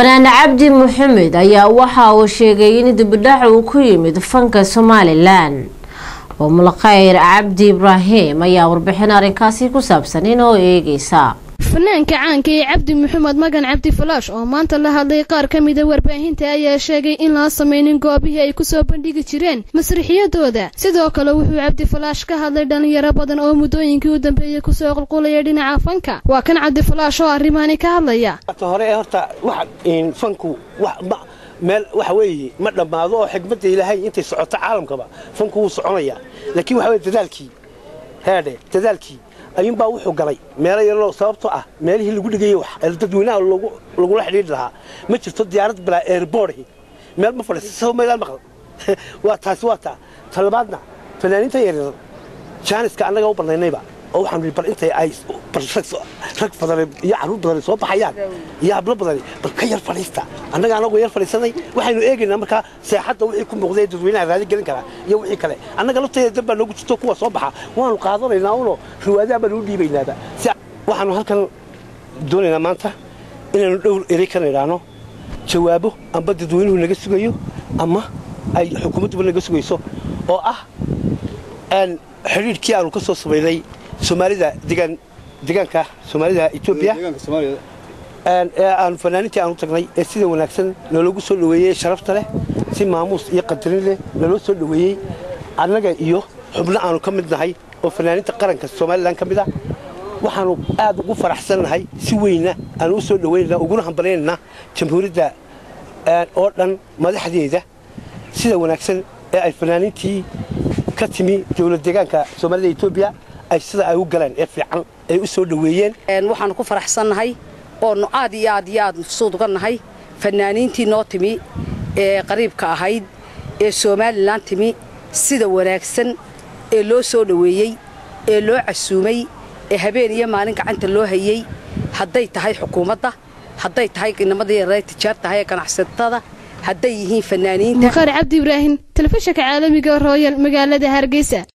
fanaan cabdi maxamed ayaa waxa uu sheegay in dibidhac uu ku yimid fanka somalilan umulkhayr cabdi ibraahim ayaa warbixin arrinkaasi ku saabsan inoo eegeysa fanaanka caanka ee cabdi maxamed magan cabdi falaash oo maanta la hadlay qaar ka mida warbaahinta ayaa sheegay in laa sameynin goobihii ay kusoo bandhigi jireen masrixiyadooda sidoo kale wuxuu cabdi falaash ka hadlay dhalinyaro badan oo muddooyinkii u dambeeyey kusoo qulqulaya dhinaca fanka waa kan cabdi falaash oo arrimaani ka hadlaya hore horta fanku meel waxa weeye ma dhammaado oo xigmadda ilaahay intay socoto caalamkaba fanku wuu soconaya laakiin waxa weye dadaalkii heedhe dadaalkii ayuunbaa wuxuu galay meelo yaroo sababtoo ah meelihii lagu dhigayey wax dadweynaha lagula xidhiidhi lahaa ma jirto diyaarad balaa eerboorhi meel ma fadhiisa sabab meelaan maqal waa taasi waa taa talabaadna fanaaniinta yaryar jaaniska annaga u bannaynayba oo waxaan ii bal intay ay rag badan iyo carruur badan soo baxayaan iyo hablo badan bal ka yar fadhiista annaga anagu yar fadhiisanay waxaynu eegaynaa markaa seexadda wixii ku muuqday dadweynaha raadi gelin karaa iyo wixii kale annaga lafteeda dan baa noogu jirto kuwa soo baxa waanu qaadanaynaa uno riwaadaha baan u dhiibaynaaba waxaanu halkan doonaynaa maanta inaanu dhowr erey kana idhaahno jawaabo amba dadweynuhu naga sugayo ama ay xukuumadduba naga sugayso oo ah xidhiidhkii aanu ka soo samaynay soomaalida degaan deegaanka soomaalida etoobiya ee aanu fanaaniintii aanu tagnay ee sida wanaagsan naloogu soo dhoweeyey sharafta leh si maamuus iyo qadarin leh naloo soo dhoweeyey annaga iyo xubno aanu ka mid nahay oo fanaaniinta qaranka somalilan ka mid a waxaanu aad ugu faraxsannahay si weynna aanu u soo dhoweynana uguna hambalyaynana jamhuuriyadda oo dhan madaxdeeda sida wanaagsan ee ay fanaaniintii ka timi dowlad deegaanka soomaalida etoobiya ay sida ay u galeen ee fiican ay u soo dhoweeyeen waxaanu ku faraxsannahay oonu aad iyo aad iyo aad mafsuud uga nahay fanaaniintii noo timi ee qariibka ahayd ee somalilan timi sida wanaagsan ee loo soo dhoweeyey ee loo casuumay ee habeen iyo maalin gacanta loo hayey hadday tahay xukuumadda hadday tahay inamadii yareed tijaartahay ee ganacsatada hadday yihiin fanaaniinta mukhaar cabdi ibraahim telefishinka caalamiga royal magaalada hargeysa